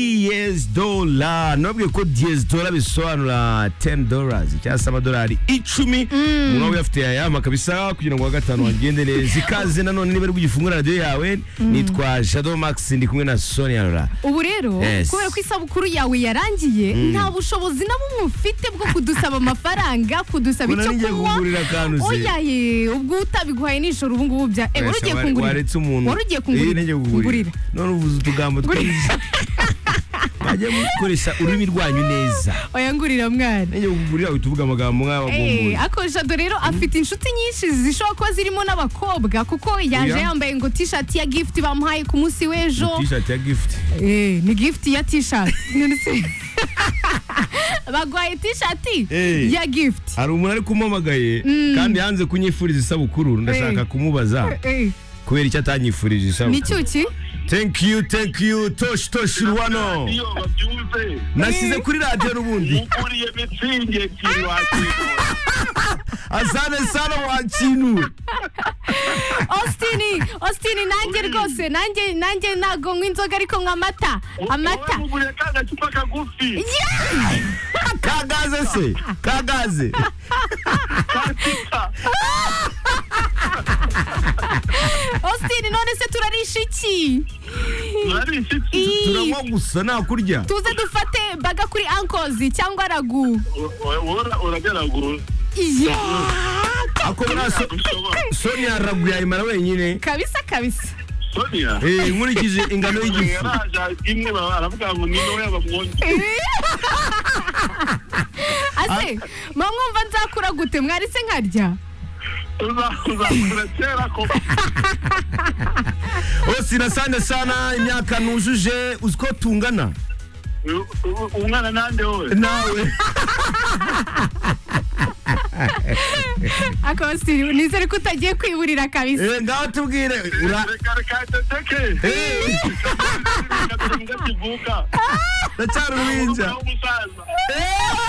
diyezi dola nubabwiye ko diyezi dola bisobanura teni dorazi cyangwa se amadolari icumi umuntu waba uyafite yayampa kabisa kugira ngo wa gatanu wagende neza ikaze nanone niba ari bugifungura radiyo yawe nitwa jado max ndi kumwe na sonia rora ubu rero Yes. kubera ko isabukuru yawe yarangiye nta bushobozi na bumwe ufite bwo kudusaba amafaranga kudusaba Mbona icyo ngiye kunywa kukugurira akantu se. oyaye ubwo utabiguhaye nijoro ubu ngubu bya eh, wari ugiye kungurira waretse umuntu wari ugiye Eh, ngiye kungurira kukugurira none uvuze utugambo twiza mwajya mukoresha ururimi rwanyu neza oya ngurira mwana ngiye kukugurira uhita uvuga amagambo Eh, nk'abagumbura ako jado rero afite inshuti nyinshi zishobora kuba zirimo n'abakobwa kuko yaje Oya. yambaye ngo t-shirt ya gift bamuhaye ku munsi w'ejo tishati ya gifuti Eh, ni gift ya t-shirt None se- baguhaye t-shirt Eh. ya gift hari umuntu ari kumamagaye kandi yanze kunyifuriza isabukuru ndashaka Eh. kumubaza Eh, kubera icyo atanyifurije ni isabukuru cyuki thank you thank you toshi toshi rwano iyo babyumve nashyize kuri radiyo n'ubundi ukuriye mitsingi ebyiri wakwifuza asane sana wakintu austin austin nanjye rwose nanjye nanjye ntago nywa inzoga ariko nywa amata amata wamuguriye ka gacupa kagufi kagaze se kagaze austin none se turarisha iki murabizi Ii, turanywa gusa nta kurya tuze dufate baga kuri ankozi cyangwa ragu uragaragura iya ako muri so ushobora sonia ragu yayimara wenyine kabisa kabisa sonia Eh, nkurikije ingano y'igifu yaraje imwe baba baravuga ngo ni wowe bamwongera ase mwamwumva nzakura gute mwari se nkarya uzakura kera koko osina asane sana imyaka nujuje uzi ko tungana U- u- umwana nande wowe nawe ako austin nizere ko utagiye kwiburira kabisa Eh, ngaho tubwire ura reka reka teteke Eh, kivuka ndacyari uruhinja umusaza Eh,